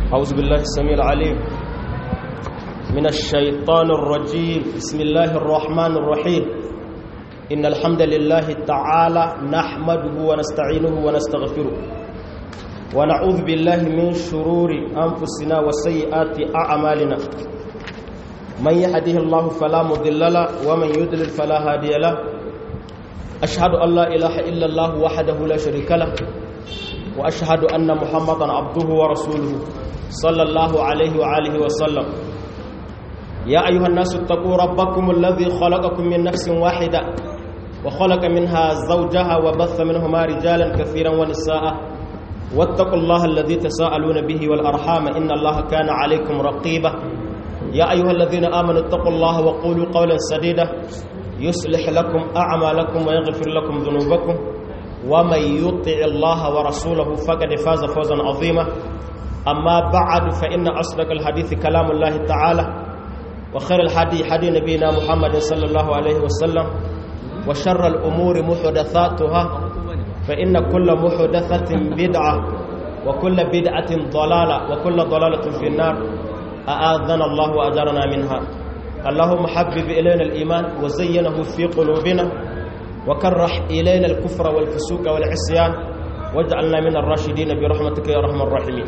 أعوذ بالله السميع العليم من الشيطان الرجيم بسم الله الرحمن الرحيم إن الحمد لله تعالى نحمده ونستعينه ونستغفره ونعوذ بالله من شرور أنفسنا وسيئات أعمالنا من يهده الله فلا مضل له ومن يضلل فلا هادي له أشهد أن لا إله إلا الله وحده لا شريك له وأشهد أن محمدا عبده ورسوله صلى الله عليه وآله وسلم يا أيها الناس اتقوا ربكم الذي خلقكم من نفس واحدة وخلق منها زوجها وبث منهما رجالا كثيرا ونساء واتقوا الله الذي تساءلون به والأرحام إن الله كان عليكم رقيبا يا أيها الذين آمنوا اتقوا الله وقولوا قولا سديدا يصلح لكم أعمالكم ويغفر لكم ذنوبكم ومن يطع الله ورسوله فقد فاز فوزا عظيما أما بعد فإن أصدق الحديث كلام الله تعالى وخير الحديث حديث نبينا محمد صلى الله عليه وسلم وشر الأمور محدثاتها فإن كل محدثة بدعة وكل بدعة ضلالة وكل ضلالة في النار أآذنا الله وأجرنا منها اللهم حبب إلينا الإيمان وزينه في قلوبنا وكرح إلينا الكفر والفسوق والعصيان واجعلنا من الراشدين برحمتك يا أرحم الراحمين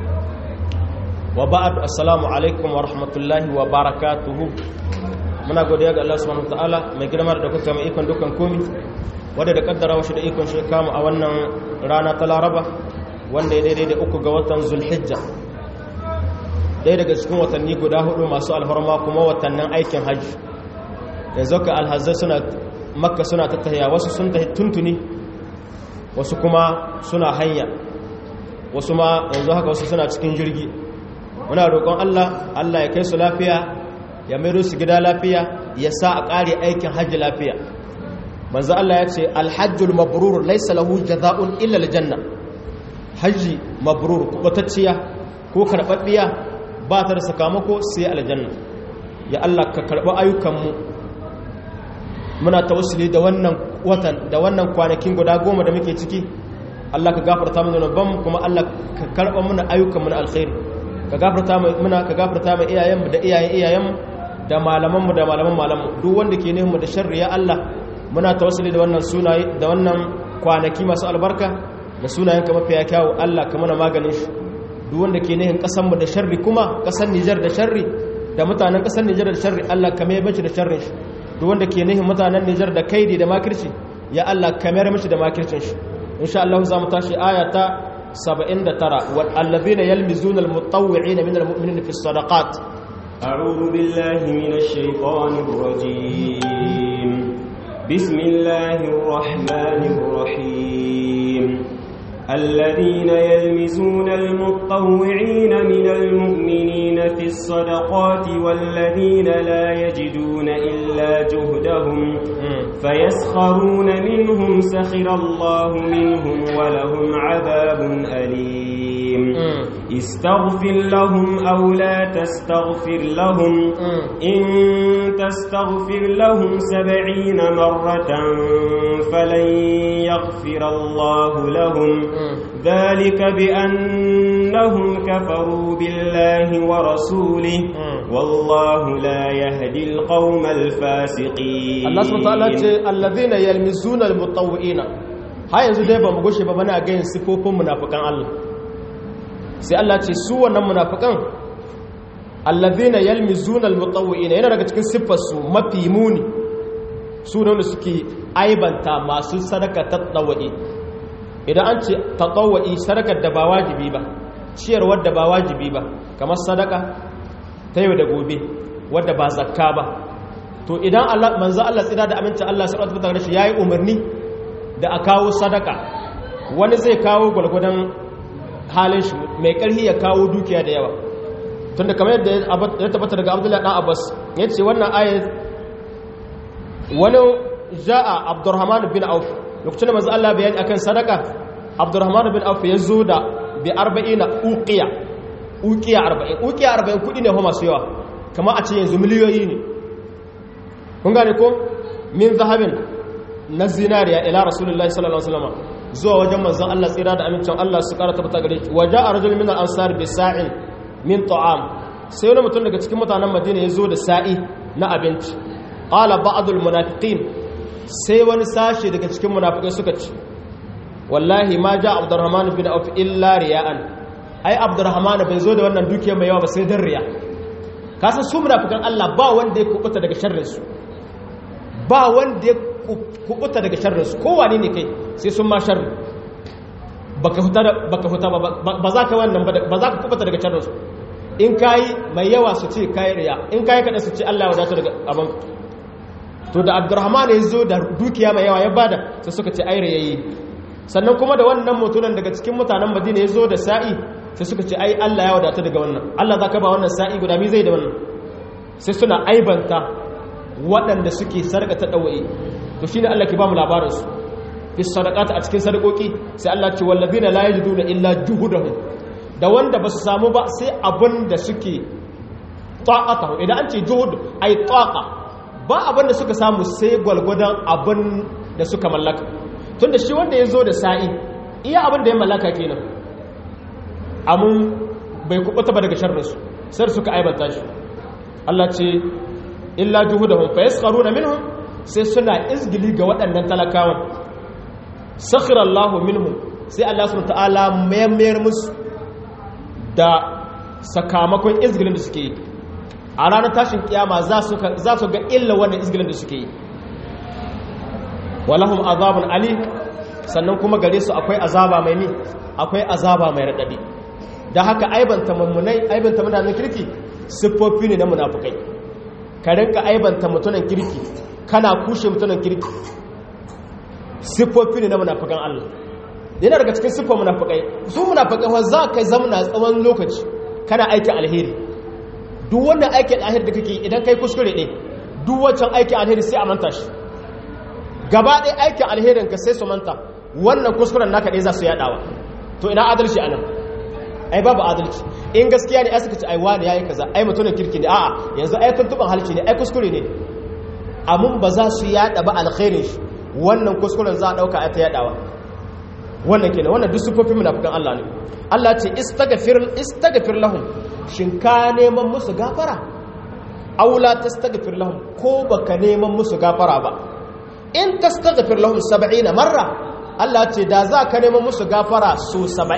وبعد السلام عليكم ورحمة الله وبركاته muna godiya ga Allah subhanahu wataala mai girma da kuka mai ikon dukkan komi wanda da kaddara washi da ikon shi kama a wannan rana ta Laraba wanda ya daidai da uku ga watan Zulhijja ɗaya daga cikin watanni guda hudu masu alfarma kuma watannin aikin hajji yanzu ka alhazai suna makka suna tattaya wasu sun tafi tuntuni wasu kuma suna hanya wasu ma yanzu haka wasu suna cikin jirgi muna roƙon Allah Allah ya kai su lafiya ya maido su gida lafiya ya sa a ƙare aikin hajji lafiya manzo Allah ya ce alhajjul mabrur laysa lahu jazaa'un illa aljanna hajji mabrur kubatacciya ko karbabbiya ba ta da sakamako sai aljanna ya Allah ka karɓi ayyukanmu muna tawassuli da wannan watan da wannan kwanakin guda goma da muke ciki Allah ka gafarta mana zunuban kuma Allah ka karɓa mana ayyukanmu na alkhairi ka gafarta mana ka gafarta mana iyayenmu da iyayen iyayenmu da malamanmu da malaman malamanmu duk wanda ke neman da sharri ya Allah muna tawassuli da wannan sunaye da wannan kwanaki masu albarka da sunayenka mafiya kyawu Allah ka mana maganin shi duk wanda ke nihin kasanmu da sharri kuma kasan Nijar da sharri da mutanen kasan Nijar da sharri Allah ka mai bace da sharrin shi duk wanda ke nihin mutanen Nijar da kaidi da makirci ya Allah ka mai mishi da makircin shi insha Allah za mu tashi aya ta 79 wal allazina yalmizuna al mutawwi'ina min al mu'minina fi sadaqat a'udhu billahi minash shaitanir rajim bismillahir rahmanir rahim الذين يلمزون المطوعين من المؤمنين في الصدقات والذين لا يجدون إلا جهدهم فيسخرون منهم سخر الله منهم ولهم عذاب أليم استغفر لهم أو لا تستغفر لهم إن تستغفر لهم سبعين مرة فلن يغفر الله لهم ذلك بأنهم كفروا بالله ورسوله والله لا يهدي القوم الفاسقين الله سبحانه وتعالى الذين يلمزون المطوئين har yanzu dai ba mu gushe ba muna ganin sifofin munafikan Allah sai Allah ce su wannan munafikan allazina yalmizuna almutawwi'ina yana daga cikin siffar su mafi muni su ne wanda suke aibanta masu sadaka tatawwi idan an ce tatawwi sadakar da ba wajibi ba ciyarwar da ba wajibi ba kamar sadaka ta yau da gobe wadda ba zakka ba to idan Allah manzo Allah tsira da aminci Allah subhanahu wa ta'ala shi yayi umarni da a kawo sadaka wani zai kawo gwalgwadon halin shi mai ƙarfi ya kawo dukiya da yawa tun da kamar yadda ya tabbata daga abdullahi ɗan abbas ya ce wannan ayat wani ja'a abdurrahman bin auf lokacin da mazu Allah bayani akan sadaka abdurrahman bin auf ya zo da bi arba'ina uqiya uqiya arba'in uqiya arba'in kudi ne kuma masu yawa kamar a ce yanzu miliyoyi ne kun gane ko min zahabin na zinariya ila rasulullahi sallallahu alaihi wasallam zuwa wajen manzon Allah tsira da amincin Allah su kara tabbata gare shi waja a rajul min al-ansar bi sa'in min ta'am sai wani mutum daga cikin mutanen madina ya zo da sa'i na abinci qala ba'dul munafiqin sai wani sashe daga cikin munafikai suka ce wallahi ma ja abdurrahman bin auf illa riya'an ai abdurrahman bai zo da wannan dukiya mai yawa ba sai dan riya kasan su munafikan Allah ba wanda ya kubuta daga sharrin su ba wanda ya kubuta daga sharrin su kowane ne kai sai sun ma sharri baka huta baka huta ba za ka wannan ba za ka kubuta daga sharrin su in kayi mai yawa su ce kayi riya in kayi kada su ce Allah ya wadata daga abin to da abdurrahman ya zo da dukiya mai yawa ya bada sai suka ce ai riyayi sannan kuma da wannan mutunan daga cikin mutanen madina ya zo da sa'i sai suka ce ai Allah ya wadata daga wannan Allah za ka ba wannan sa'i guda mi zai da wannan sai suna aibanta waɗanda suke sarƙa ta ɗawa'i to shi ne Allah ke ba mu labarinsu fi sadaqata a cikin sadakoki sai Allah ce wallazina la yajiduna illa juhudahum da wanda ba su samu ba sai abin da suke ta'atahu idan an ce juhud ai taqa ba abin da suka samu sai gwalgwadon abin da suka mallaka tunda shi wanda ya zo da sa'i iya abin da ya mallaka kenan amun bai kubuta ba daga sharrinsu sai suka aibanta shi Allah ce illa juhudahum fa yaskharuna minhum sai suna izgili ga waɗannan talakawan sakhira Allahu minhum sai Allah subhanahu ta'ala mayar musu da sakamakon izgilin da suke yi a ranar tashin kiyama za su ga illa wannan izgilin da suke yi walahum azabun ali sannan kuma gare su akwai azaba mai mi akwai azaba mai raɗaɗi da haka aibanta mummunai aibanta mutanen kirki siffofi ne na munafukai ka rinka aibanta mutunan kirki kana kushe mutunan kirki siffofi ne na munafukan Allah yana daga cikin siffar munafukai su munafukai wa za ka zamana tsawon lokaci kana aikin alheri duk wannan aikin alheri da kake idan kai kuskure ne duk wancan aikin alheri sai a manta shi gaba ɗaya aikin alherin ka sai su manta wannan kuskuren naka ɗaya za su yaɗawa to ina adalci a nan ai babu adalci in gaskiya ne ai suka ce ai wani yayi kaza ai mutumin kirki ne a'a yanzu ai tuntuban halki ne ai kuskure ne amun ba za su yaɗa ba alkhairin shi wannan kuskuren za a ɗauka a ta yaɗawa wannan kenan wannan duk sufofin munafikan Allah ne Allah ce istaghfir istaghfir lahum shin ka neman musu gafara aula tastaghfir lahum ko baka neman musu gafara ba in tastaghfir lahum 70 marra Allah ce da za ka neman musu gafara su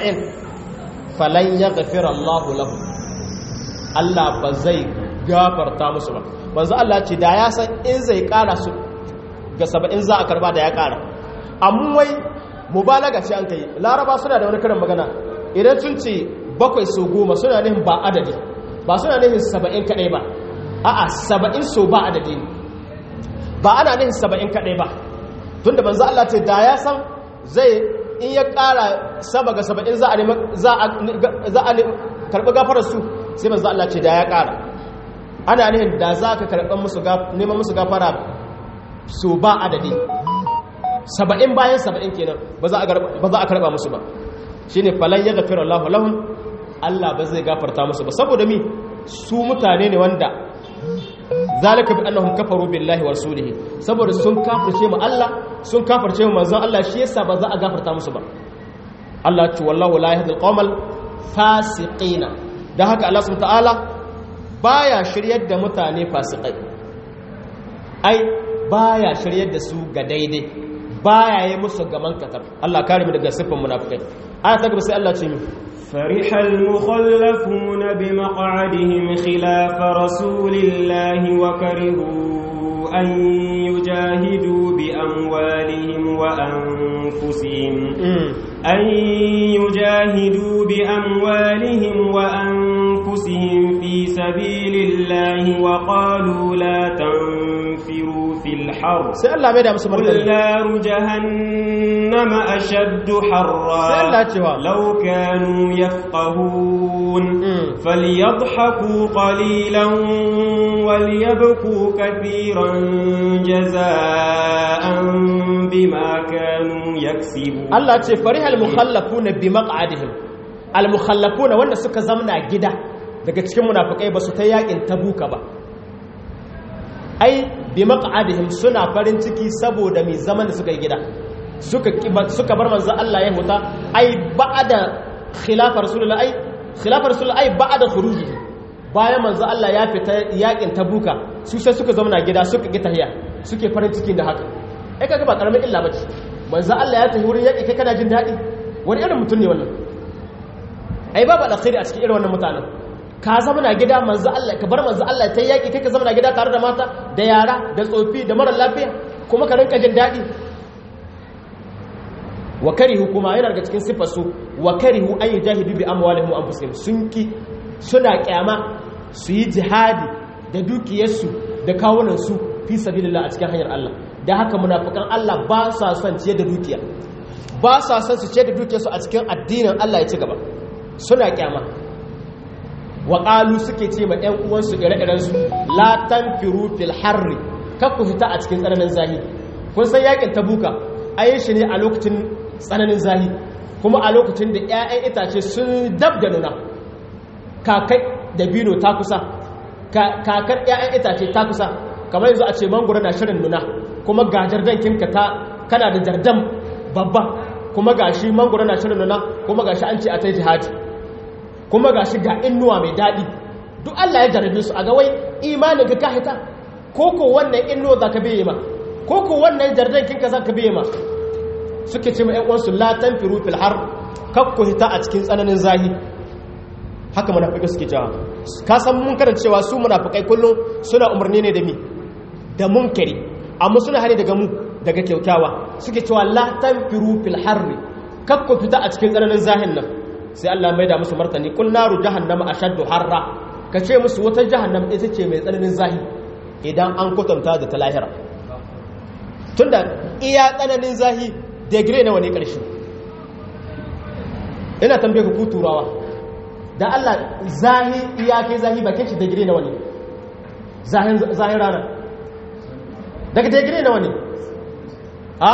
70 falan yaghfir Allah lahum Allah ba zai gafarta musu ba manzo Allah ce da ya san in zai kara su ga 70 za a karba da ya kara amma wai mubalaga ce an kai laraba suna da wani karin magana idan sun ce bakwai so goma suna nihin ba adadi ba suna nihin 70 kadai ba a'a 70 so ba adadi ne ba ana nihin saba'in kaɗai ba tunda manzo Allah ce da ya san zai in ya ƙara saba ga saba'in za a karɓi gafarar su sai manzo Allah ce da ya ƙara ana nihin da za ka karɓar neman musu gafara su ba adadi saba'in bayan saba'in kenan ba za a karɓa musu ba shi ne falon ya gafira Allah lahun Allah ba zai gafarta musu ba saboda mi su mutane ne wanda zalika bi annahum kafaru billahi wa rasulihi saboda sun kafirce mu Allah sun kafirce mu manzon Allah shi yasa ba za a gafarta musu ba Allah ce wallahu la yahdi alqawmal fasiqina dan haka Allah subhanahu ta'ala baya shiryar da mutane fasikai ai baya shiryar da su ga daidai baya yi musu gaman katar Allah kare mu daga siffan munafikai aya ta gaba sai Allah ce mi فرح المخلفون بمقعدهم خلاف رسول الله وكرهوا أن يجاهدوا بأموالهم وأنفسهم أن يجاهدوا بأموالهم وأنفسهم في سبيل الله وقالوا لا تنفروا في الحر سأل الله قل نار جهنم أشد حرا لو كانوا يفقهون فليضحكوا قليلا وليبكوا كثيرا جزاء بما كانوا يكسبون الله فرح المخلفون بمقعدهم المخلفون wanda suka zamna gida daga cikin munafikai ba su ta yakin tabuka ba ai bi maq'adihim suna farin ciki saboda mai zaman da suka yi gida suka suka bar manzo Allah ya huta ai ba'da khilafa rasulullah ai khilafar rasul ai ba'da khuruji bayan manzo Allah ya fita yakin tabuka su sai suka zama gida suka ki tahiya suke farin ciki da haka ai kaga ba karamin illa bace manzo Allah ya tafi wurin yaki kai kana jin dadi wani irin mutum ne wannan ai babu alkhairi a cikin irin wannan mutanen ka zama na gida manzo Allah ka bar manzo Allah ta yaki kai ka zama na gida tare da mata da yara da tsofi da mara lafiya kuma ka rinka jin dadi wa karihu kuma yana daga cikin sifar su wa karihu an yujahidu bi amwalihim wa anfusihim sun ki suna kyama su yi jihadi da dukiyarsu da kawunan su fi sabilillah a cikin hanyar Allah da haka munafikan Allah ba sa son ciye da dukiya ba sa son su ciye da dukiyarsu a cikin addinin Allah ya ci gaba suna kyama wa qalu suke ce ma ƴan uwansu ire-iren su la tanfiru fil harri kakku fita a cikin tsananin zahi kun san yakin tabuka ayin shi ne a lokacin tsananin zahi kuma a lokacin da 'ya'yan itace sun dab da nuna kakai da bino ta kusa kakar 'ya'yan itace ta kusa kamar yanzu a ce mangoro na shirin nuna kuma ga jardankinka ta kana da jardan babba kuma ga shi mangoro na shirin nuna kuma ga shi an ce a ta jihadi kuma ga shi ga innuwa mai daɗi duk Allah ya jarabe su a ga wai imanin ka kahita ko ko wannan innuwa za ka biye ma ko ko wannan jardankinka za ka biye ma suke ce mai uwansu latan firu fil har kakku hita a cikin tsananin zahi haka munafikai suke cewa ka san mun karanta cewa su munafikai kullum suna umarni ne da mi da munkari amma suna hani daga mu daga kyautawa suke cewa latan firu fil har kakku fita a cikin tsananin zahin nan sai Allah mai da musu martani kul naru jahannama ashaddu harra ka ce musu wata jahannama ita ce mai tsananin zahi idan an kwatanta da ta lahira tunda iya tsananin zahi degree na wani ƙarshe ina tambaye ku turawa da Allah zahi iya kai zahi bakin shi degree na wani zahin rana daga degree na wani a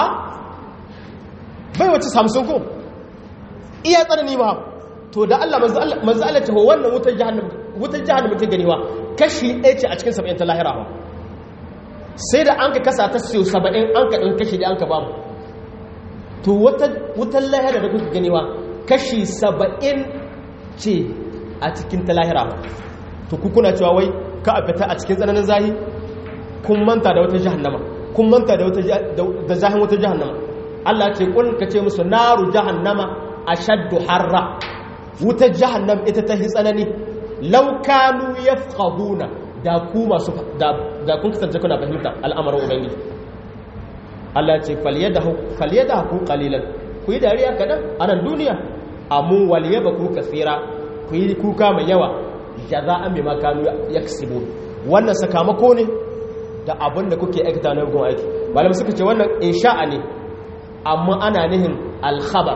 bai wace samsun ko iya tsanani ba to da Allah manzo Allah ce wannan wutar jahannam ta ganewa kashi ɗaya ce a cikin saba'in ta lahira ba sai da an ka kasa ta siyo saba'in an ka ɗin kashi da an ka bamu to wutan lahira da kuka ganewa kashi saba'in ce a cikin ta lahira to kuna cewa wai ka a fita a cikin tsananin zahi kun manta da wata jahannama kun manta da zahin wata jahannama Allah ce kun ka ce musu naru jahannama a shaddu harra wuta jahannam ita ta tsanani laukanu ya fahuna da ku masu da kun kasance kuna fahimta al'amarin ubangiji Allah ce falyada haku kalilan ku yi dariya kaɗan a nan duniya amun waliye ba ku kasira ku yi kuka mai yawa ya za an bi makanu ya kasibo wannan sakamako ne da abin da kuke aikata na gun aiki malam suka ce wannan insha'a ne amma ana nihin alkhabar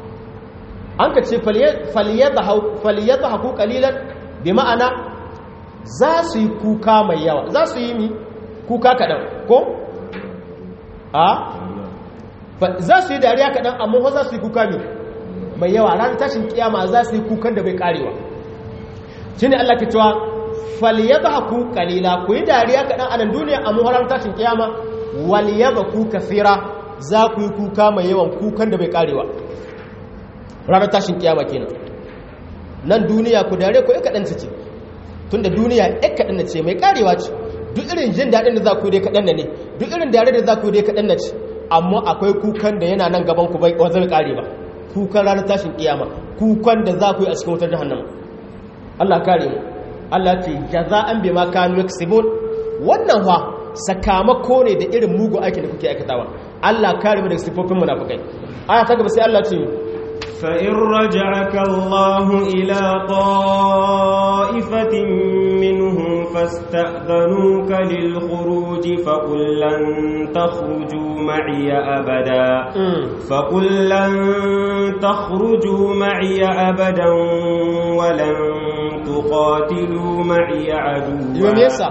an ka ce falyada haku kalilan bi ma'ana za su yi kuka mai yawa za su yi mi kuka kaɗan ko? a za su yi dariya kaɗan amma za su yi kuka mai mai yawa ranar tashin kiyama za su yi kukan da bai karewa shi ne Allah ke cewa faliyaba ku kalila ku yi dariya kaɗan a nan duniya amma ranar tashin kiyama waliyaba ku kafira za ku yi kuka mai yawan kukan da bai karewa ranar tashin kiyama kenan nan duniya ku dare ku yi kaɗan ce tun da duniya ya kaɗan ce mai karewa ce duk irin jin daɗin da za ku yi dai kaɗan ne duk irin dare da za ku yi dai kaɗan na ce amma akwai kukan da yana nan gaban ku bai wanzar kare ba kukan ranar tashin kiyama kukan da za ku yi a cikin wutar jahannama Allah kare mu Allah ce jaza'an bima kanu yaksibun wannan fa sakamako ne da irin mugun aikin da kuke aikatawa Allah kare mu daga sifofin munafikai aya ta gaba sai Allah ce فإن رجعك الله إلى طائفة منهم فاستأذنوك للخروج فقل لن تخرجوا معي أبدا فقل لن تخرجوا معي أبدا ولن تقاتلوا معي عدوا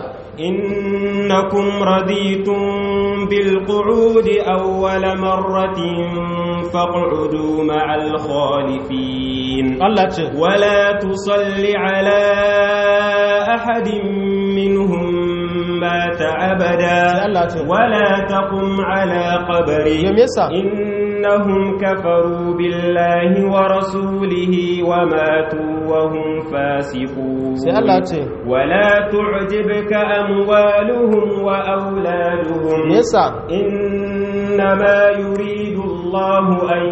إنكم رضيتم بالقعود أول مرة فاقعدوا مع الخالفين ولا تصل على أحد منهم مات أبدا ولا تقم على قبره إنهم كفروا بالله ورسوله وماتوا وهم فاسقون sai Allah ce ولا تعجبك أموالهم وأولادهم me yasa إنما يريد الله أن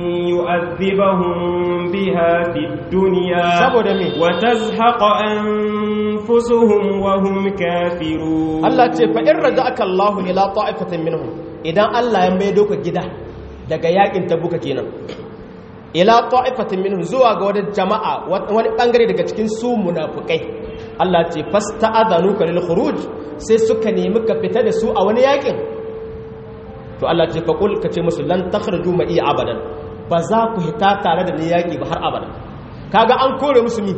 يؤذبهم بها في الدنيا saboda me وتزهق أنفسهم وهم كافرون Allah ce fa in raja'aka Allahu ila ta'ifatin minhum idan Allah ya maido ka gida daga yakin tabuka kenan ila ta'ifatin minhum zuwa ga wani jama'a wani bangare daga cikin su munafikai Allah ce fasta'adhanuka lil khuruj sai suka nemi ka fita da su a wani yakin to Allah ce faqul ka ce musu lan takhruju ma'i abadan ba za ku hita tare da ni yaki ba har abada kaga an kore musu mi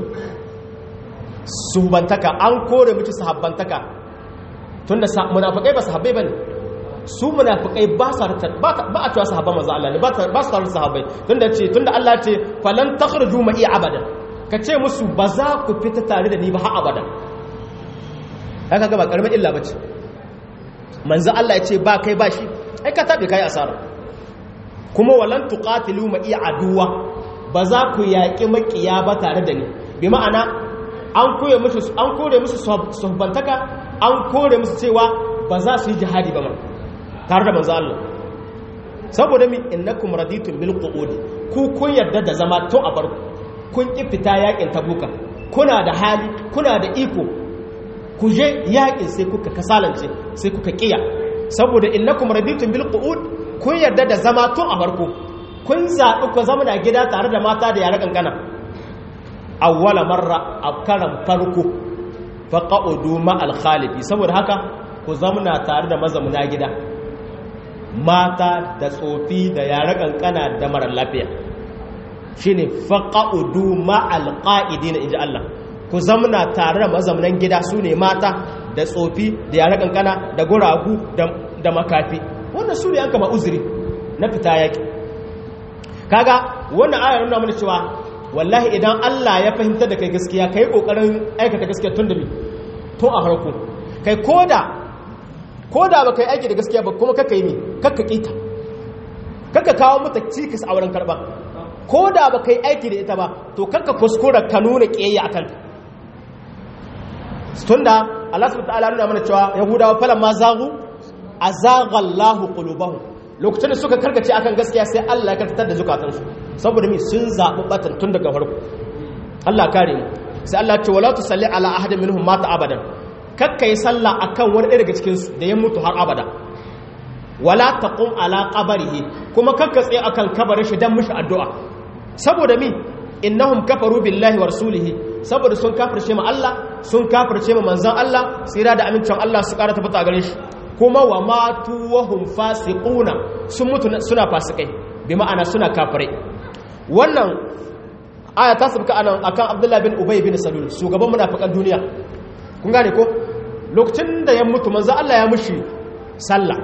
suhbantaka an kore musu sahabbantaka tunda munafikai ba sahabbai bane su munafikai ba sa ba ba a cewa sahabban manzo Allah ne ba ba su tare sahabbai tunda ce tunda Allah ce falan takhruju ma'i abadan ka ce musu ba za ku fita tare da ni ba har abada haka ga ba karamin illa bace manzo Allah ya ce ba kai ba shi ai ka tabe kai asara kuma walan tuqatilu ma'i aduwa ba za ku yaƙi makiya ba tare da ni bi ma'ana an kore musu an kore musu suhbantaka an kore musu cewa ba za su yi jihadi ba ma tare da manzo Allah saboda mi innakum raditum bil qu'ud ku kun yarda da zama tun a barku kun ki fita yakin tabuka kuna da hali kuna da iko ku je yakin sai kuka kasalance sai kuka kiya saboda innakum raditum bil qu'ud kun yarda da zama tun a barku kun zaɓi ku zama na gida tare da mata da yare kankana awwala marra a karan farko faqa'udu ma al khalifi saboda haka ku zamna tare da mazamuna gida mata da tsofi da yare kankana da marar lafiya shine faqa'udu ma al qa'idina inji Allah ku zamna tare da mazamunan gida su ne mata da tsofi da yare kankana da guragu da makafi wannan su ne an kama uzuri na fita yaki kaga wannan ayar nuna mana cewa wallahi idan Allah ya fahimtar da kai gaskiya kai kokarin aikata gaskiya tun da mi tun a harko kai koda koda ba kai aiki da gaskiya ba kuma kakka yi mi kakka kita kakka kawo mata cikas a wurin karba koda ba kai aiki da ita ba to kakka kuskura ka nuna kiyayya akan ta tunda Allah subhanahu wa ta'ala nuna mana cewa yahudawa falan ma zagu azagha Allahu qulubahum lokacin da suka karkace akan gaskiya sai Allah ya karkatar da zukatansu saboda mi sun zaɓi batan tun daga farko Allah kare mu sai Allah ce wala tusalli ala ahadin minhum mata abadan kakka yi sallah akan wani ɗaya daga cikin su da ya mutu har abada wala taqum ala qabrihi kuma kakka tsaye akan kabarin shi dan mishi addu'a saboda mi innahum kafaru billahi wa rasulihi saboda sun kafirce ma Allah sun kafirce ma manzon Allah tsira da amincin Allah su ƙara tabbata gare shi kuma wa matu wahum fasiquna sun mutu suna fasikai bi ma'ana suna kafirai wannan aya ta sabka anan akan Abdullah bin Ubay bin Salul shugaban munafikan duniya kun gane ko lokacin da ya mutu manzo Allah ya mushi sallah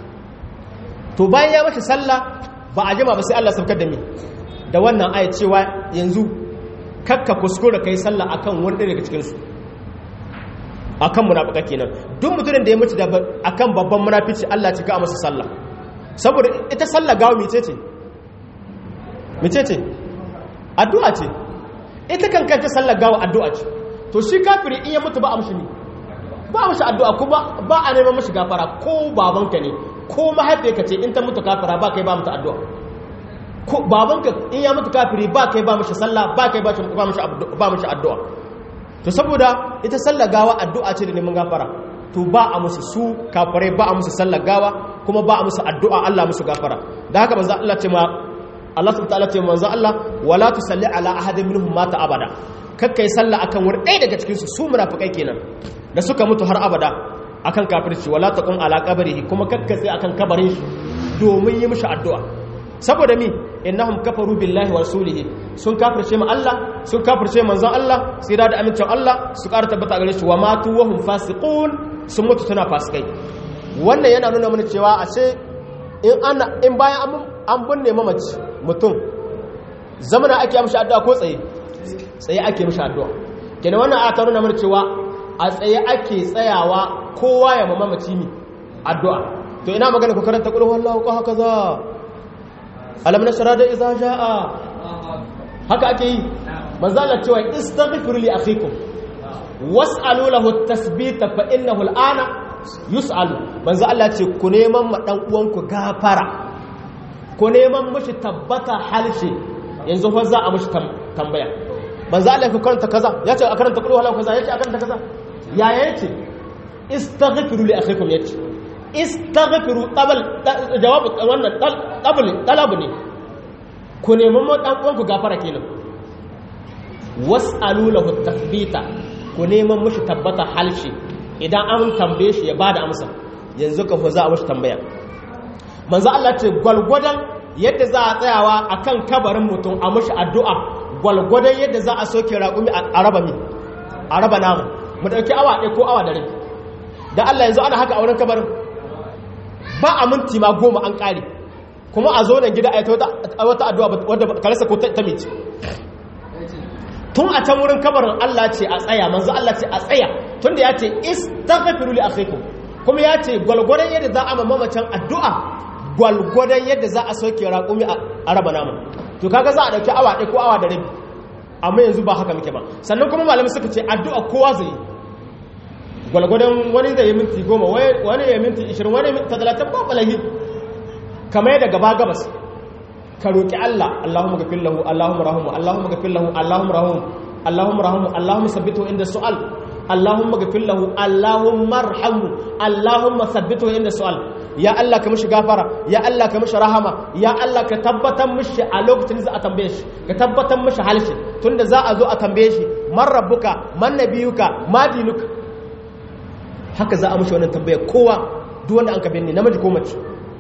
to bayan ya mushi sallah ba a jima ba sai Allah sabkar da mi da wannan aya cewa yanzu kakka kuskura kai sallah akan wani daga cikin su akan munafika kenan duk mutumin da ya mutu da akan babban munafici Allah cika masa sallah saboda ita sallah gawo mecece mecece addu'a ce ita kan kanta sallah gawo addu'a ce to shi kafiri in ya mutu ba a mushi ne ba a mushi addu'a kuma ba a neman mushi gafara ko babanka ne ko mahaifiyarka ce in ta mutu kafira ba kai ba mutu addu'a ko babanka in ya mutu kafiri ba kai ba mushi sallah ba kai ba mushi addu'a to saboda ita sallar gawa addu'a ce da neman gafara to ba a musu su kafirai ba a musu sallar gawa kuma ba a musu addu'a Allah musu gafara da haka manzo Allah ce ma Allah subhanahu ta'ala ce manzo Allah wala tusalli ala ahadin minhum mata abada kakkai sallah akan wani ɗaya daga cikin su su munafikai kenan da suka mutu har abada akan kafirci wala taqum ala qabrihi kuma kakkatsi akan kabarin shi domin yi mishi addu'a saboda mi innahum kafaru billahi wa rasulihi sun kafirce mu Allah sun kafirce manzon Allah sai da amincin Allah su ƙara tabbata gare shi wa matu wa hum fasiqun sun mutu suna fasikai wannan yana nuna mana cewa ashe in ana in bayan an binne mamaci mutum zamana ake mishi addu'a ko tsaye tsaye ake mishi addu'a kenan wannan aya ta nuna mana cewa a tsaye ake tsayawa kowa ya mamaci mi addu'a to ina magana ku karanta qul huwallahu ko haka za alam nasara da iza ja'a haka ake yi manzo Allah cewa istaghfiru li akhikum was'alu lahu at-tasbita fa innahu al-ana yus'alu manzo Allah ce ku neman ma dan uwanku gafara ku neman mishi tabbata halshe yanzu fa za a mishi tambaya manzo Allah ya karanta kaza ya ce a karanta kullu halau kaza ya ce a karanta kaza ya yace istaghfiru li akhikum yace istaghfiru qabl jawab wannan qabl talab ne ku neman ma dan uwanku gafara kenan was'alu lahu tathbita ku neman mishi tabbata halshe idan an tambaye shi ya bada amsa yanzu ka za a mishi tambaya manzo Allah ce gwalgwadon yadda za a tsayawa akan kabarin mutum a mishi addu'a gwalgwadon yadda za a soke raƙumi a raba mi a raba namu mu dauki awa ɗaya ko awa da rai da Allah yanzu ana haka a wurin kabarin ba a minti ma goma an ƙare kuma a zo nan gida a yi wata addu'a wadda karasa ko ta mici tun a can wurin kabarin Allah ce a tsaya manzo Allah ce a tsaya tun da ya ce istaghfiru li akhikum kuma ya ce gwalgwadon yadda za a mamacin addu'a gwalgwadon yadda za a soke raƙumi a raba namu to kaga za a dauki awa ɗaya ko awa da rabi amma yanzu ba haka muke ba sannan kuma malamai suka ce addu'a kowa zai gwalgwadon wani zai yi minti goma wani ya minti ishirin wani minti talatin ba balahi kamar yadda gaba gabas ka roƙi Allah Allahumma gafir lahu Allahumma rahamu Allahumma gafir lahu Allahumma rahamu Allahumma rahamu Allahumma sabbitu inda su'al Allahumma gafir lahu Allahumma arhamhu Allahumma sabbitu inda su'al ya Allah ka mishi gafara ya Allah ka mishi rahama ya Allah ka tabbatar mishi a lokacin da za a tambaye shi ka tabbatar mishi halshi tunda za a zo a tambaye shi man rabbuka man nabiyuka ma dinuka haka za a mishi wannan tambaya kowa duk wanda an ka binne namiji ko mace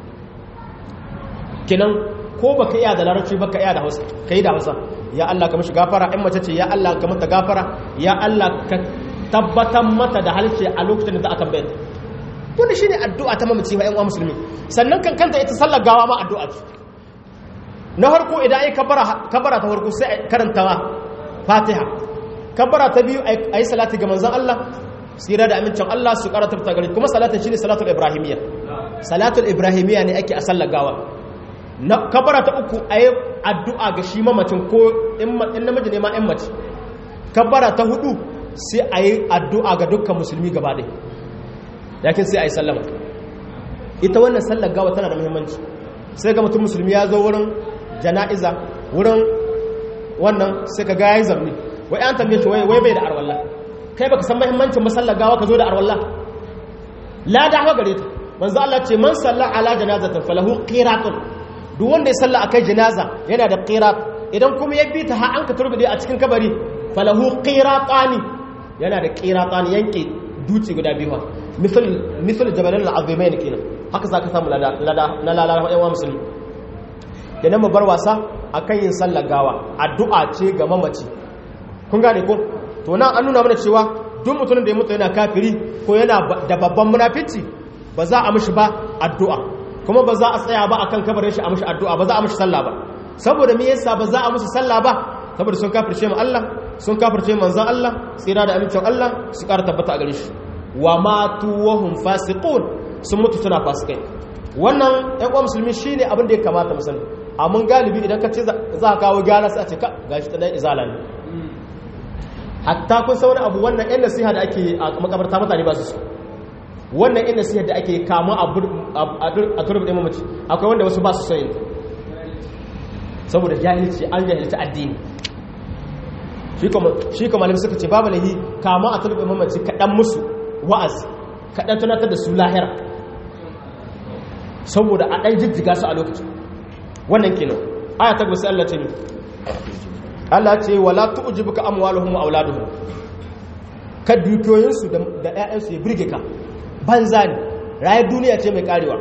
kenan ko baka iya da larabci baka iya da hausa kai da hausa ya Allah ka mishi gafara in mace ce ya Allah ka mata gafara ya Allah ka tabbatar mata da halce a lokacin da za a tambaye ta wannan shine addu'a ta mamaci wa ƴan uwa musulmi sannan kan kanta ita sallar gawa ma addu'a ce na farko idan ai kabara kabara ta farko sai karanta Fatiha kabara ta biyu ai salati ga manzon Allah sira da amincin Allah su karata ta gari kuma salatin shine salatul ibrahimiyya salatul ibrahimiyya ne ake a sallar gawa na kabara ta uku a yi addu'a ga shi mamacin ko in namiji ne ma ‘yan mace kabara ta hudu sai a yi addu'a ga dukkan musulmi gaba ɗai yakin sai a yi sallama ita wannan sallar gawa tana da muhimmanci sai ga mutum musulmi ya zo wurin jana'iza wurin wannan sai ka gaya yi zarni wai an tambaye shi wai bai da arwallah kai baka san muhimmancin masallar gawa ka zo da arwallah la da hawa gare ta manzo Allah ce man salla ala janazatin falahu qiratun duk wanda ya salla akai janaza yana da qirat idan kuma ya bi ta har an ka turbide a cikin kabari falahu qiratani yana da qiratani yanke duci guda biyu misal misal jabalan al'azimain kenan haka zaka samu lada na lalala yawa musulmi kenan mu bar wasa akan yin sallar gawa addu'a ce ga mamaci kun gane ko to nan an nuna mana cewa duk mutumin da ya mutu yana kafiri ko yana da babban munafici ba za a mishi ba addu'a kuma ba za a tsaya ba akan kabarin shi a mishi addu'a ba za a mishi sallah ba saboda me yasa ba za a musu sallah ba saboda sun kafirce mu Allah sun kafirce manzon Allah tsira da amincin Allah su ƙara tabbata a gare shi wa matu wa hum fasiqun sun mutu suna fasikai wannan ɗan uwa musulmi shine abin da ya kamata mu sani amma galibi idan ka ce za ka kawo gyara sai a ce ka gashi ta dan izala ne hatta kun san wani abu wannan yan nasiha da ake a makabarta mutane ba su so wannan yan nasiha da ake kama a turbi ɗin mamaci akwai wanda wasu ba su so yin saboda jahilci an jahilci addini shi kuma malam suka ce babu lahi kama a turbi mamaci kaɗan musu wa'azi kaɗan tunatar da su lahira saboda a ɗan jijjiga su a lokacin wannan kenan aya ta gusa Allah ce mi Allah ce wala tu'jibuka amwaluhum wa auladuhum ka dukiyoyinsu da ƴaƴansu ya burge ka banza ne rayar duniya ce mai karewa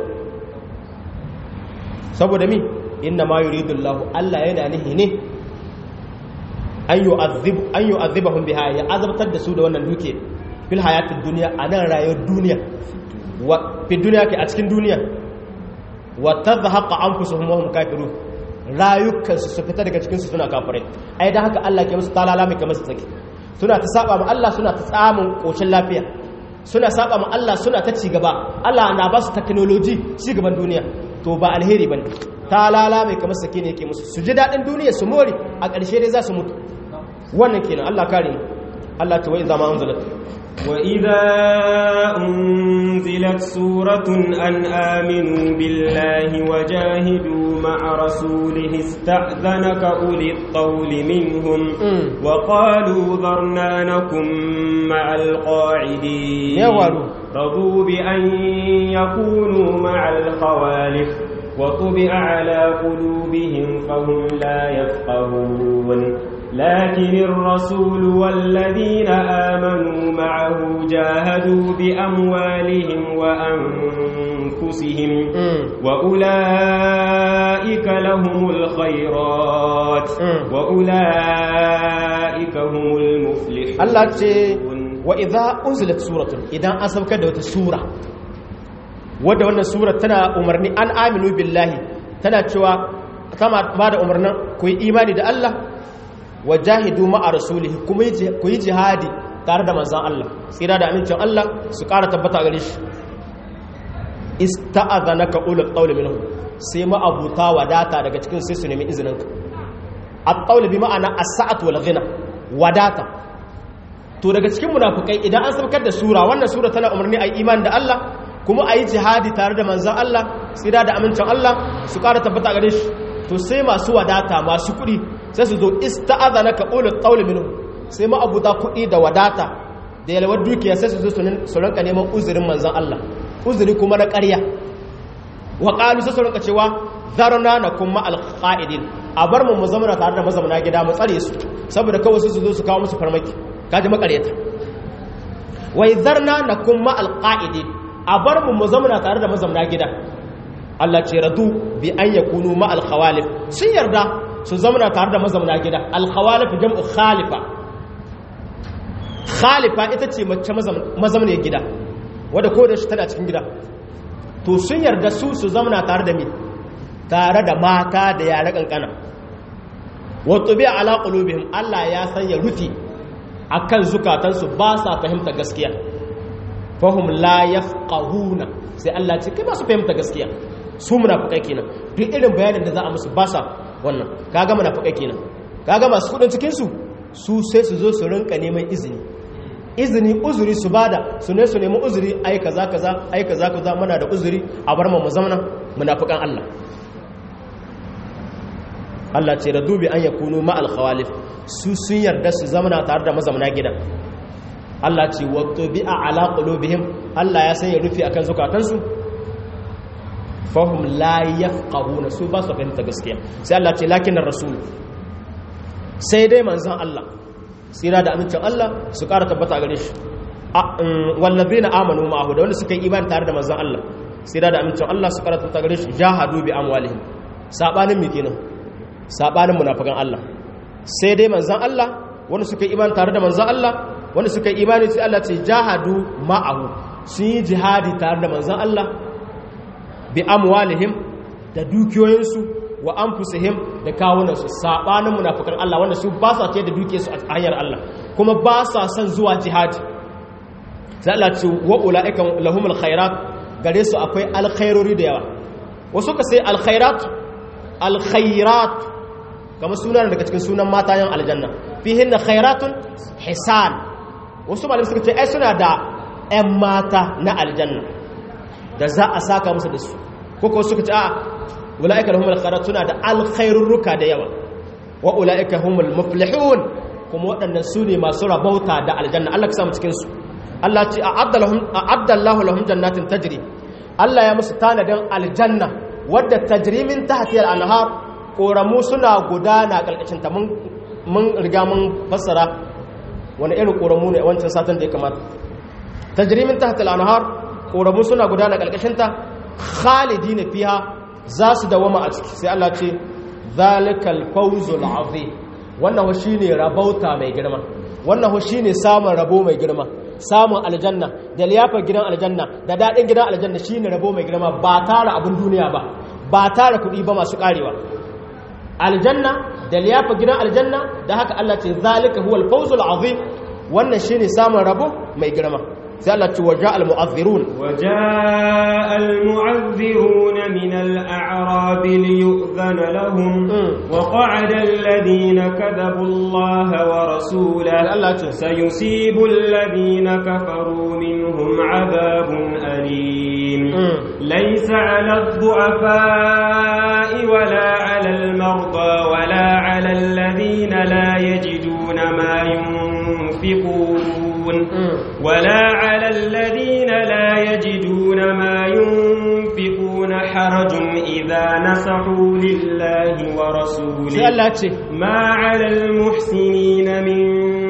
saboda mi inna ma yuridu Allah Allah yana nihi ne an yu'azzib an yu'azzibahum biha ya azabtar da su da wannan duke fil hayatid dunya anan rayuwar duniya wa fi duniya ke a cikin duniya wa tadhaqa anfusuhum wa hum kafirun rayukansu su fita daga cikinsu suna kafirai ai da haka Allah ke musu talala mai kamar su tsaki suna ta saba ma Allah suna ta tsamun koshin lafiya suna saba ma Allah suna ta cigaba Allah na ba su technology cigaban duniya to ba alheri bane talala mai kamar sake ne yake musu su ji dadin duniya su more a ƙarshe dai za su mutu wannan kenan Allah kare Allah ta wai zama anzalat وإذا أنزلت سورة أن آمنوا بالله وجاهدوا مع رسوله استأذنك أولي الطول منهم وقالوا ذرنا نكن مع القاعدين يوالو رضوا بأن يكونوا مع الخوالف وطبع على قلوبهم فهم لا يفقهون لكن الرسول والذين آمنوا معه جاهدوا بأموالهم وأنفسهم وأولئك لهم الخيرات وأولئك هم المفلحون الله وإذا أنزلت سورة إذا أسبك دوت سورة wadda wannan surar tana umarni an aminu billahi tana cewa kama ba da umarnin ku yi imani da Allah wa jahidu ma'a rasulihi kuma ku yi jihadi tare da manzan Allah tsira da amincin Allah su ƙara tabbata gare shi ista'adhanaka ulul qawli minhum sai ma abuta wadata daga cikin sai su nemi izinin ka at-qawl bi ma'ana as-sa'at wal ghina wadata to daga cikin munafikai idan an sabkar da sura wannan sura tana umarni ayi imani da Allah kuma ayi jihadi tare da manzan Allah tsira da amincin Allah su ƙara tabbata gare shi to sai masu wadata masu kuɗi sai su zo ista'adhanaka ulul qawli minhum sai ma abuta kuɗi da wadata da yalwar dukiya sai su zo su rinka neman uzurin manzon Allah uzuri kuma na ƙarya wa qalu sai su rinka cewa zarna nakum ma alqa'idin a bar mu mu zama tare da mazamuna gida mu tsare su saboda kawai su zo su kawo musu farmaki kaji makareta wai zarna nakum ma alqa'idin a bar mu mu zama tare da mazamuna gida Allah ce radu bi an yakunu ma alkhawalif sun yarda su zamana tare da mazamuna gida alkhawalif jam'u khalifa khalifa ita ce mace mazamuna gida wadda ko da shi tana cikin gida to sun yarda su su zamana tare da mi tare da mata da yare kankana wato bi ala qulubihim Allah ya sanya rufi akan zukatansu ba sa fahimta gaskiya fahum la yafqahuna sai Allah ce kai ba su fahimta gaskiya su munafikai kenan duk irin bayanin da za a musu ba sa wannan kaga munafikai kenan kaga masu kudin cikin su su sai su zo su rinka neman izini izini uzuri su bada su ne su nemi uzuri ai kaza kaza ai kaza kaza muna da uzuri a bar mu mu zamana munafikan Allah Allah ce da dubi an yakunu ma al khawalif su sun yarda su zamana tare da mazamana gidan Allah ce wa tubi'a ala qulubihim Allah ya sanya rufi akan zukatansu fahim la yafqahuna su ba su fahimta gaskiya sai Allah ce lakin rasul sai dai manzon Allah tsira da amincin Allah su ƙara tabbata gare shi wallazina amanu ma'ahu da wanda suka yi imani tare da manzon Allah tsira da amincin Allah su ƙara tabbata gare shi jahadu bi amwalihim sabanin me kenan sabanin munafikan Allah sai dai manzon Allah wanda suka yi imani tare da manzon Allah wanda suka yi imani sai Allah ce jahadu ma'ahu sun yi jihadi tare da manzon Allah bi amwalihim da dukiyoyinsu wa anfusihim da kawunansu sabanin munafikan Allah wanda su ba sa ce da dukiyarsu a hanyar Allah kuma ba sa son zuwa jihadi sai Allah ce wa ulaika lahumul khairat gare su akwai alkhairori da yawa wasu ka sai alkhairat alkhairat kamar sunan daga cikin sunan matayen aljanna fihinna khairatun hisan wasu malamai suka ce ai suna da ƴan mata na aljanna da za a saka musu da su koko suka ce a ula'ika lahumul khairat suna da alkhairurruka da yawa wa ula'ika humul muflihun kuma waɗannan su ne masu rabauta da aljanna Allah ka samu cikin su Allah ce a'adda lahum a'adda Allahu lahum jannatin tajri Allah ya musu tanadin aljanna wadda tajri min tahtiha al-anhar koramu suna gudana kalkashin ta mun mun riga mun fassara wani irin koramu ne wancan satin da ya kamata tajri min tahtiha al-anhar koramu suna gudana kalkashinta khalidi na fiha za su dawama a ciki sai Allah ce zalikal fawzul azim wannan ho shine rabauta mai girma wannan ho shine samun rabo mai girma samun aljanna da liyafar gidan aljanna da dadin gidan aljanna shine rabo mai girma ba tara abun duniya ba ba tara kuɗi ba masu karewa aljanna da liyafar gidan aljanna da haka Allah ce zalika huwal fawzul azim wannan shine samun rabo mai girma sai Allah ce waja al-mu'azzirun وجاء المعذرون من الأعراب ليؤذن لهم مم. وقعد الذين كذبوا الله ورسوله Allah ce سيصيب الذين كفروا منهم عذاب أليم مم. ليس على الضعفاء ولا على المرضى ولا على الذين لا يجدون ما ينفقون مم. ولا على الذين لا يجدون ما ينفقون حرج إذا نصحوا لله sai ورسوله Allah ce ما على المحسنين من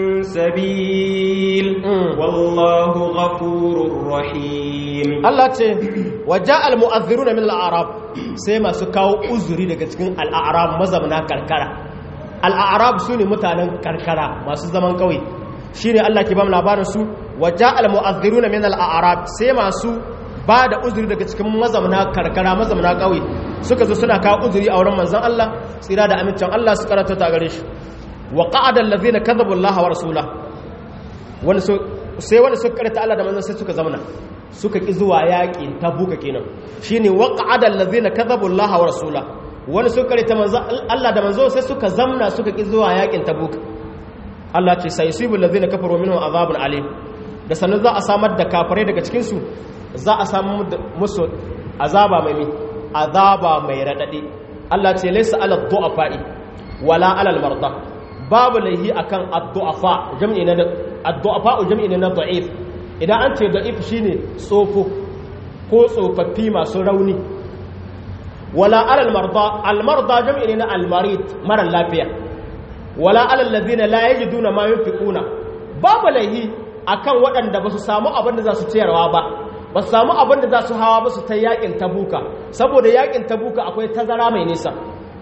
سبيل مم. والله غفور رحيم Allah ce waja al-mu'azziruna min al-a'rab sai masu kawo uzuri daga cikin al-a'rab mazamna karkara al-a'rab sune mutanen karkara masu zaman kauye shine Allah ke ba mu labarin su waja al-mu'azziruna min al-a'rab sai masu ba da uzuri daga cikin mazamna karkara mazamna kauye suka zo suna kawo uzuri a wurin manzon Allah tsira da amincin Allah su karanta ta gare shi wa qa'ada allazina kadhabu Allah wa rasulahu wani so sai wani suka karanta Allah da manzon sai suka zamana suka ki zuwa yaƙin tabuka kenan shine waqa'ada allazina kadhabu Allah wa rasula wani suka karanta manzon Allah da manzon sai suka zamna suka ki zuwa yaƙin tabuka Allah ce sai yusibu allazina kafaru minhum azabun alim da sanin za a samar da kafirai daga cikin su za a samu musu azaba mai mi azaba mai radadi Allah ce laysa ala du'afa'i wala ala al-marda babu laihi akan ad-du'afa jam'i na ad-du'afa jam'i na da'if idan an ce da'if shine tsofo ko tsofaffi masu rauni wala ala al-marda al-marda jam'i ne na al-marid mara lafiya wala ala alladhina la yajiduna ma yunfiquna babu laihi akan waɗanda ba su samu abin da za su ciyarwa ba ba su samu abin da za su hawa ba su ta yakin tabuka saboda yakin tabuka akwai tazara mai nisa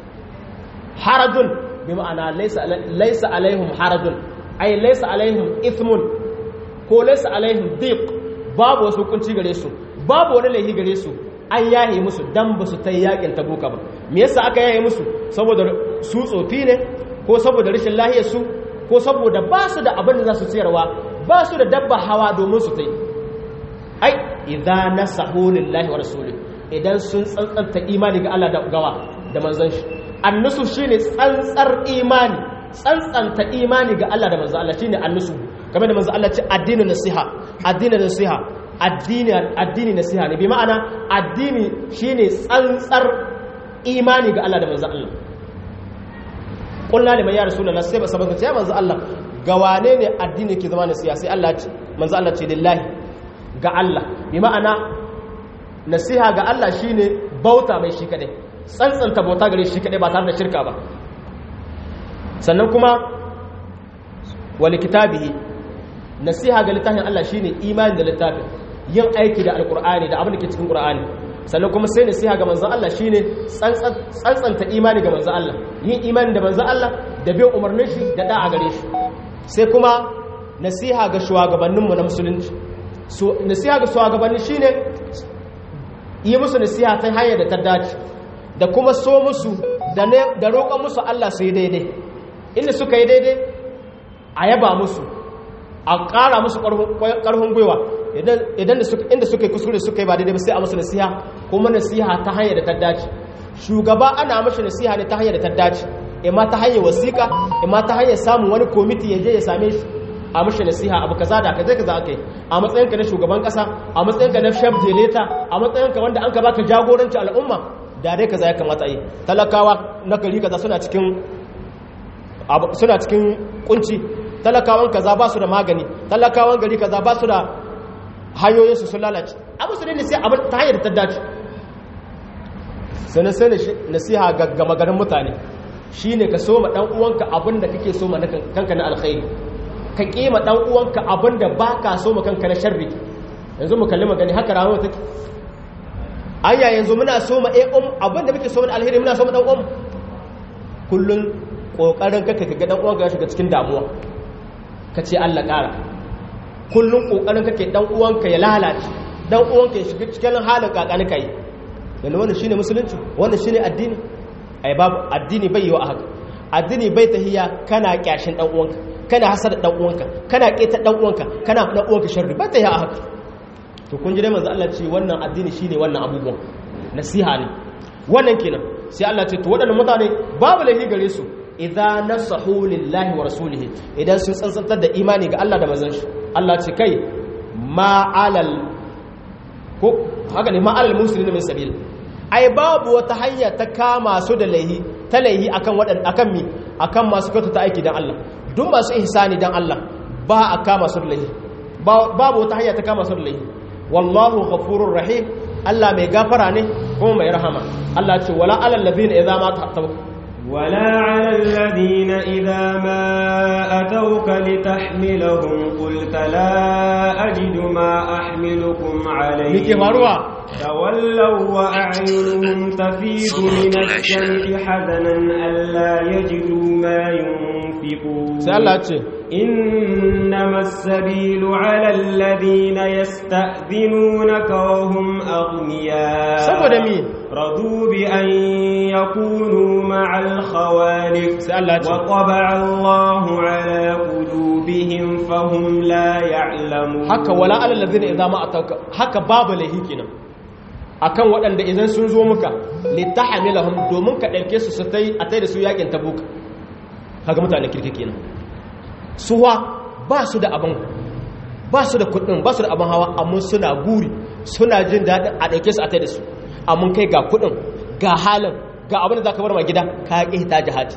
harajun bi ma'ana laisa alaihim harajun ai laisa alaihim ithmun ko laisa alaihim diq babu wasu hukunci gare su babu wani laifi gare su an yaye musu dan ba su ta yakin tabuka ba me yasa aka yaye musu saboda su tsofi ne ko saboda rashin lahiyar su ko saboda ba su da abin da za su ciyarwa ba su da dabba hawa domin su tai ai idza nasahu lillahi wa rasuli idan sun tsantsanta imani ga Allah da gawa da manzon shi annusu shine tsantsar imani tsantsanta imani ga Allah da manzon Allah shine annusu kamar da manzon Allah ce addinin nasiha addinin nasiha addini addini nasiha ne bi ma'ana addini shine tsantsar imani ga Allah da manzon Allah kullu liman ya rasulullah sai ba sabaka ce ya manzon Allah ga wane ne addini ke zama nasiha sai Allah ce manzon Allah ce lillahi ga Allah bi ma'ana nasiha ga Allah shine bauta mai shi kadai tsantsanta bauta gare shi kadai ba tare da shirka ba sannan kuma wali kitabihi nasiha ga littafin Allah shine imani da littafin yin aiki da alqur'ani da abin da ke cikin qur'ani sannan kuma sai nasiha ga manzon Allah shine tsantsanta imani ga manzon Allah yin imani da manzon Allah da bin umarnin shi da da'a gare shi sai kuma nasiha ga shugabanninmu na musulunci nasiha ga shugabanni shine yi musu nasiha ta hanyar da ta dace da kuma so musu da roƙon musu Allah su yi daidai inda suka yi daidai a yaba musu a ƙara musu ƙarfin gwiwa inda suka yi kuskure suka yi ba daidai ba sai a musu nasiha kuma nasiha ta hanyar da ta dace shugaba ana mashi nasiha ne ta hanyar da ta dace imma ta hanyar wasiƙa imma ta hanyar samun wani komiti ya je ya same shi a mashi nasiha abu kaza da kaza kaza aka yi a matsayinka na shugaban kasa a matsayinka na chef deleta a matsayinka wanda an ka baka jagoranci al'umma da dai kaza ya kamata yi talakawa na gari kaza suna cikin suna cikin kunci talakawan kaza ba su da magani talakawan gari kaza ba su da hanyoyin su sun lalace abu su ne sai abin ta hanyar ta dace sannan sai nasiha ga gama garin mutane shine ka soma dan uwanka abin da kake soma na kanka na alkhairi ka kima dan uwanka abinda baka so mu kanka na sharri yanzu mu kalli magani haka rayuwa take anya yanzu muna so mu eh um abinda muke so mu alheri muna so mu dan uwan kullun kokarin kake kaga dan uwanka ya shiga cikin damuwa kace Allah kara kullun kokarin kake dan uwanka ya lalace dan uwanka ya shiga cikin halin kakani kai yanzu wannan shine musulunci wannan shine addini ai babu addini bai yi wa haka addini bai tahiya kana kyashin dan uwanka kana hasada dan uwanka kana keta dan uwanka kana dan uwanka sharri ba ta yi haka to kun ji dai manzo Allah ce wannan addini shine wannan abubuwan nasiha ne wannan kenan sai Allah ce to waɗannan mutane babu lahi gare su idza nasahu lillahi wa rasulihi idan sun tsantsantar da imani ga Allah da manzon shi Allah ce kai ma alal ko haka ne ma alal muslimin min sabil ai babu wata hanya ta kama su da laihi ta laihi akan wadan akan mi akan masu kyauta ta aiki dan Allah duk masu ihsani dan Allah ba a kama su da laihi babu wata hanya ta kama su da laihi wallahu ghafurur rahim Allah mai gafara ne kuma mai rahama Allah ce wala alal ladina idza ma ta'tabu ولا على الذين إذا ما أتوك لتحملهم قلت لا أجد ما أحملكم عليه mike faruwa تولوا وأعينهم تفيض من الدمع حزنا ألا يجدوا ما ينفقون sai Allah ce إنما السبيل على الذين يستأذنونك وهم أغنياء saboda mi رضوا بأن يكونوا مع الخوالف sai Allah ce وطبع الله على قلوبهم فهم لا يعلمون haka wala alal ladina idza ma atauka haka babu laihi kenan akan waɗanda idan sun zo muka litahmilahum domin ka ɗauke su su tai a tai da su yakin tabuka kaga mutane kirki kenan suwa ba su da abin ba su da kuɗin ba su da abin hawa amma suna guri suna jin daɗin a ɗauke su a tai da su amma kai ga kuɗin ga halin ga abin da za ka bar ma gida ka ƙi ta jihadi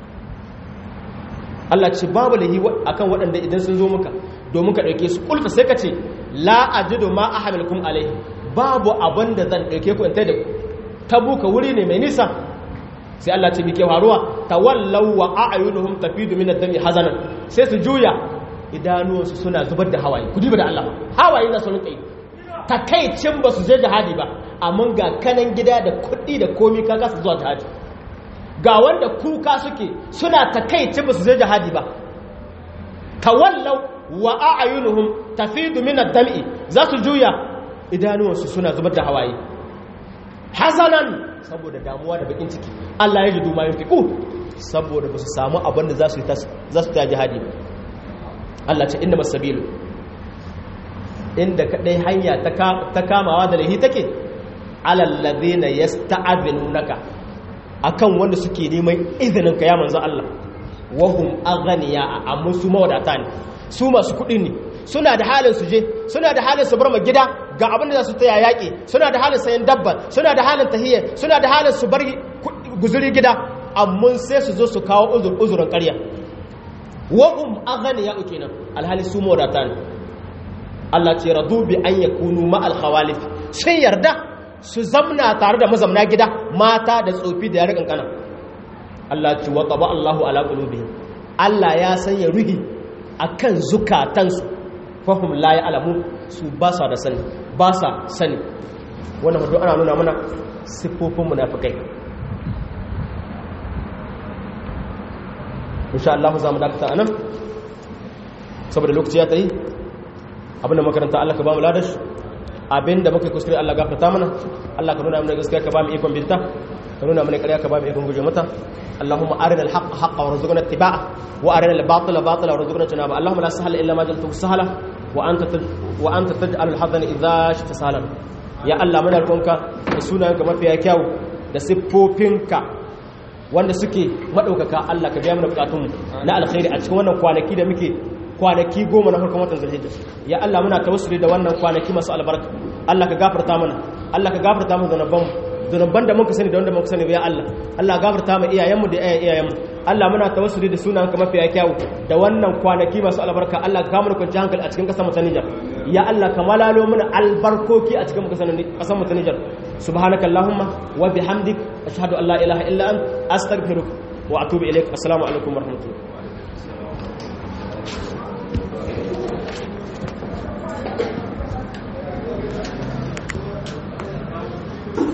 Allah ce babu lahi akan waɗanda idan sun zo muka domin ka ɗauke su ƙulka sai ka ce la ajidu ma ahamilukum alaihi babu abin da zan ɗauke ku in tai da ku tabuka wuri ne mai nisa sai Allah ce mike faruwa tawallaw wa a'yunuhum tafidu min ad-dami hazanan sai su juya idanuwansu suna zubar da hawaye ku diba da Allah hawaye na sun kai takaicin ba su je jihadi ba amma ga kanan gida da kuɗi da komi kaga su zuwa jihadi ga wanda kuka suke suna takaicin ba su je jihadi ba tawallaw wa a'yunuhum tafidu min ad-dami za su juya idanuwansu suna zubar da hawaye hazanan saboda damuwa da bakin ciki Allah ya ji duma yin fiƙu saboda ba su samu abin da za su ta jihadi ba Allah ce inda masabilu inda kaɗai hanya ta kamawa da lahi take alallaze na ya sta'abinu naka a kan wanda suke neman izinin ka ya manzo Allah wahum aghniya a musu mawadata ne su masu kuɗi ne suna da halin su je suna da halin su bar ma gida ga abin da za su taya yaƙi suna da halin sayan dabba suna da halin tahiyya suna da halin su bar guzuri gida amma sai su zo su kawo uzurin ƙarya wa'um aghniya kenan alhali su mawadata ne Allah ce radu bi an yakunu ma al khawalif sun yarda su zamna tare da mazamna gida mata da tsofi da yaran kankana Allah ce wa qaba Allahu ala qulubihim Allah ya sanya ruhi akan zukatansu fahim la ya alamu su ba sa da sani ba sa sani wannan hudu ana nuna mana siffofin munafikai insha Allah za mu dakata anan saboda lokaci ya tayi abinda makaranta Allah ka ba mu ladash abinda muka kuskure Allah gafarta mana Allah ka nuna mana gaskiya ka ba mu ikon binta ka nuna mana ƙarya ka ba mu ikon guje mata اللهم أرنا الحق حقا وارزقنا اتباعه وأرنا الباطل باطلا وارزقنا اجتنابه اللهم لا سهل إلا ما جعلته سهلا وأنت تج... وأنت تجعل الحزن إذا شئت سهلا يا الله من الكونك سنانك ما فيها كيو da siffofinka wanda suke maɗaukaka Allah ka biya mana bukatunmu na alkhairi a cikin wannan kwanaki da muke kwanaki goma na farkon watan zulhijja ya Allah muna tawassuli da wannan kwanaki masu albarka Allah ka gafarta mana Allah ka gafarta mana zanabanmu zunuban da muka sani da wanda muka sani ya Allah Allah gafarta mu iyayenmu da iyayen iyayenmu Allah muna tawassuli da sunan ka mafiya kyawu da wannan kwanaki masu albarka Allah ka mana kwanci hankali a cikin kasar mu ta Niger ya Allah ka malalo mana albarkoki a cikin kasar mu ta Niger subhanaka allahumma wa bihamdik ashhadu an la ilaha illa ant astaghfiruka wa atubu ilaik assalamu alaikum wa rahmatullahi